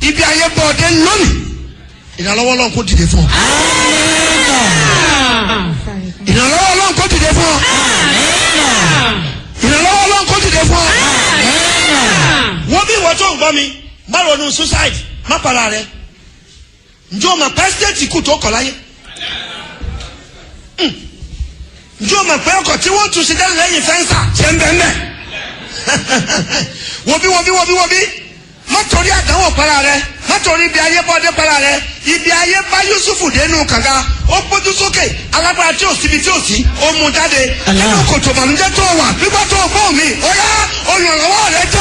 ibi ayé bọ̀ ọdẹ lónìí ìrànlọ́wọ́ ọlọ́run kò dìde fún ọ. ìrànlọ́wọ́ ọlọ́run kò dìde fún ọ. ìrànlọ́wọ́ ọlọ́run kò dìde fún ọ. wọ́n bí ìwọ tó ń gbọ́ mi má ronú suicide má para rẹ njẹ́ o mọ̀ pé stéètì kù tó kọ̀ láyé Hmm. njẹ́ o mọ̀ pé ọkọ̀ tí wọ́n tún sí dẹ́nu lẹ́yìn fẹ́ǹsà ṣe ń bẹ́ẹ̀ mẹ́ wọ́bí wọ́bí wọ́bí wọ́bí má torí àdánwò para rẹ má torí ibi ayé bọ́dé para rẹ ibi ayé bá Yusufu dénú kànga ó gbójú sókè alágbára tí ò síbi tí ò sí ó mú jáde Allah. nínú kòtò màmújẹ́ tó wà nígbà tó gbọ́ mi ó yá olùrànlọ́wọ́ rẹ jẹ́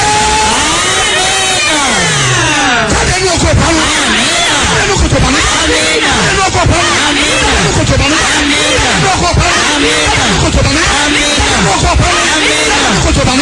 jáde nínú oko ìpanu jáde nínú kòtò ìpanu jáde nínú oko ìpanu jáde nínú kòtò ìpanu jáde nínú oko ìpanu jáde nínú kòtò ìpanu jáde nínú oko ìpanu jáde nínú kòtò ìpanu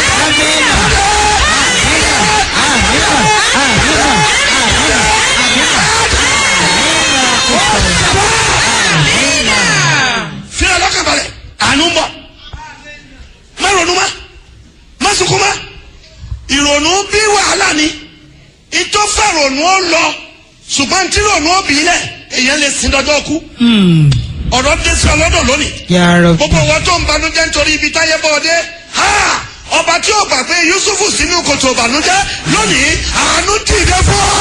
fira lọ́kàn balẹ̀ àánú ń bọ̀ má ronú má má sunkún má ìrònú bí wàhálà ni ìtọ́ fẹ́ ronú ó lọ ṣùgbọ́n tí ronú ó bí lẹ̀ èèyàn lè sin dọ́jọ́ kú Hmm. ọ̀rọ̀ dé sí ọlọ́dọ̀ lónìí Ya Rabbi. gbogbo wọn tó ń banújẹ́ nítorí ibi táyé bọ́ ọdẹ ha ọba tí ó gbà pé Yusufu sínú kòtò ìbànújẹ́ lónìí àánú dìde fún ọ.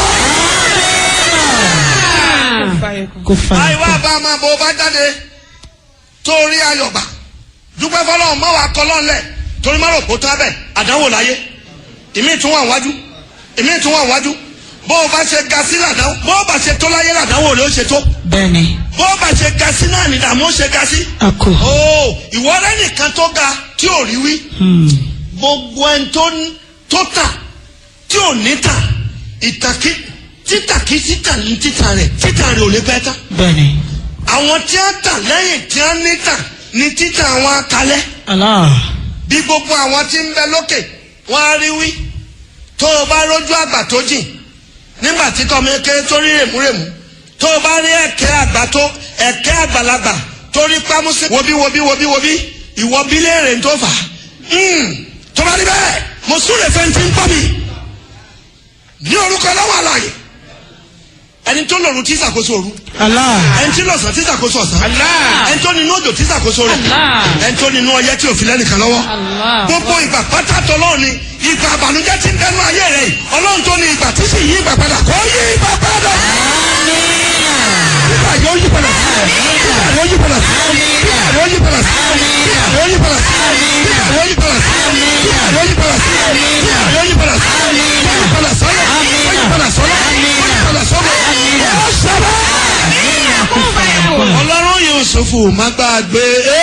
Kò fa àìwá bá a máa bọ ọba jáde torí ayọ̀gbà dúpẹ́ fọlọ́run mọ́ wa kọ́ lọ́nlẹ̀ torí má rò kó tán bẹ́ẹ̀ àdánwò láyé ìmí tún wà wájú ìmí tún wà wájú bó o bá ṣe ga sí làdánwò bó o bá ṣe tó láyé làdánwò rẹ ó ṣe tó bẹ́ẹ̀ni bó o bá ṣe ga sí náà ní ìdààmú ó ṣe ga sí. ako. ó ìwọ rẹ nìkan tó ga tí ò rí wí Hmm. gbogbo ẹni tó ń- tó tà tí ò ní tà ìtàkì títàkì títà ní títà rẹ títà rẹ ò lè pẹ́ tán bẹ́ẹ̀ni. àwọn tí a tà lẹ́yìn tí a ní tà ní títà àwọn akalẹ́ Allah. bí gbogbo àwọn tí ń bẹ lókè wọ́n á rí wí tó o bá rójú àgbà tó jìn nígbà tí tọ́mọ kéré tó rí rèmúrèmú tó o bá rí ẹ̀kẹ́ àgbà tó ẹ̀kẹ́ àgbàlagbà tó rí pámúsí wobí wobí wobí wobí ìwọ bí léèrè tó fà á tó bá rí bẹ́ẹ̀ mo súre fẹ́ ti ń pọ́ mi ní orúkọ lọ́wọ́ àlàyé ẹni tó lòrù tí ṣàkóso òru Allah. ẹni tí lọ̀sán tí ṣàkóso ọ̀sán Allah. ẹni tó nínú òjò tí ṣàkóso rẹ̀ Allah. ẹni tó nínú ọyẹ́ tí òfin lẹ́nìkan lọ́wọ́ Allah. gbogbo ìgbà pátá tọlọ́run ni ìgbà àbànújẹ́ ti ń bẹnu ayé rẹ̀ yìí ọlọ́run tó ní ìgbà tí sì yí ìgbà padà kó yí ìgbà padà. ìgbà yóò yí padà ìgbà yóò yí padà ìgbà yóò yí padà ìgbà yóò yí padà ìgbà yóò yí padà ìgbà yóò yí padà ìgbà yóò yí padà yóò yí padà sọ́lá yóò yí padà sọ́lá yóò yí padà sọ́lá yóò sọ́lá. ọlọ́run Yusufu má gbàgbé.